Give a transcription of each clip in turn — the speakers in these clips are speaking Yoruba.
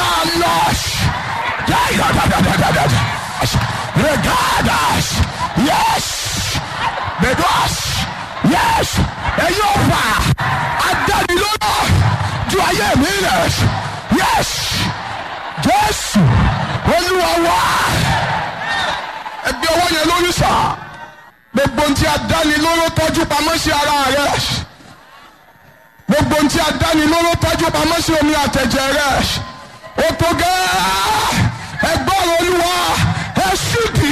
Manos. Regadas. Yes. Bedos. Yes. Ẹyọ fà. Adánilọ́nà. Ju ayé mi rẹ̀. Yes. Jésù. Olúwa wá. Ẹgbẹ́ ọwọ́ yẹn lórí sà. Gbogbo ohun tí adánilóró tọ́jú pamọ́ sí ara rẹ̀ gbogbo ntí adánilóró tọ́jú pamọ́ sí omi àtẹ̀jẹ̀ rẹ̀ ó tó gẹ́ẹ́ ẹgbọ́n olúwa ẹ ṣídì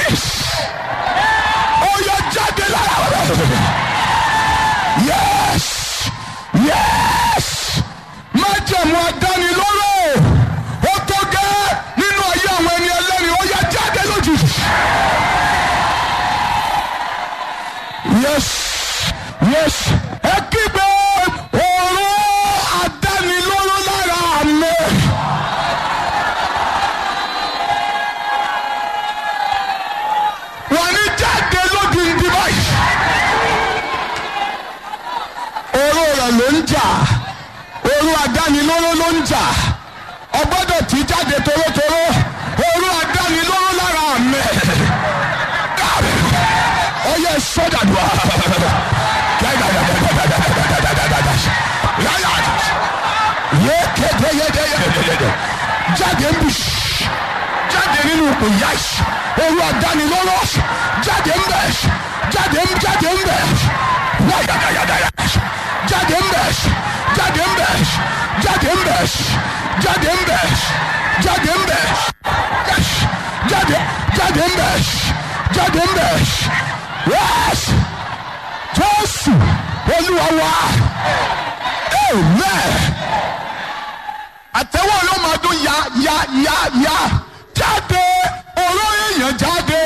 ó yọ jáde lára rẹ̀ yes yes májẹ̀mú adánilóró ó tó gẹ́ẹ́ nínú ayé àwọn ẹni ẹlẹ́ni ó yọ jáde lójijì yes yes ẹ kígbe òru adánilóró lára mi. wọ́n ní jáde lódìndín báyìí. òru rẹ̀ ló ń jà òru adánilóró ló ń jà ọgbọ́dọ̀ tí jáde torótoró òru adánilóró lára mi. ó yẹ sọ́dàdùà yékédéyédéyédédé jáde ń bì jáde nínú ipò yáì olú àdánilọ́rọ́ jáde ń bẹ̀ jáde ń jáde ń bẹ̀ wáyàdáyàdáyà jáde ń bẹ̀ jáde ń bẹ̀ jáde ń bẹ̀ jáde ń bẹ̀ jáde ń bẹ̀ jáde jáde ń bẹ̀ jáde ń bẹ̀ yẹ́sì jésù olúwa wa amen àtẹwọ́ ló máa dún ya ya ya ya jáde olóyè yẹn jáde